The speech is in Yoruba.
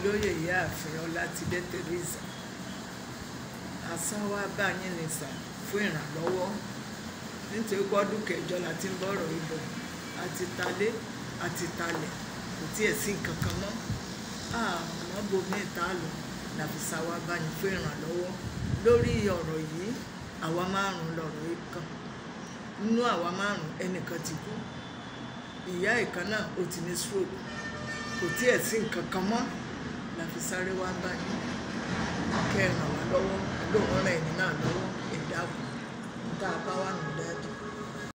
olóyè ìyáàfin ọlátidé teresa asán wá bá yín ní sà fún ìrànlọ́wọ́ nítorí pọ́dún kẹjọ la ti ń bọ̀rọ̀ ibọ̀ àti talé àti talẹ̀ kò tiẹ̀ sí nǹkan kan mọ́ àmọ́ bomi ìta lọ làbísà wá bá yín fún ìrànlọ́wọ́ lórí ọ̀rọ̀ yìí àwa márùn-ún lọ̀rọ̀ yìí kan nínú àwa márùn-ún ẹnìkan ti kú ìyá ìkan náà ó ti ní stroke kò tiẹ̀ sí nǹkan kan mọ́ la fi sáré wá bá yín kẹ́ ẹ ràn wá lọ́wọ́ lóun ràn ẹ̀yìn náà lọ́wọ́ ẹ̀dá kù tá a bá wà nù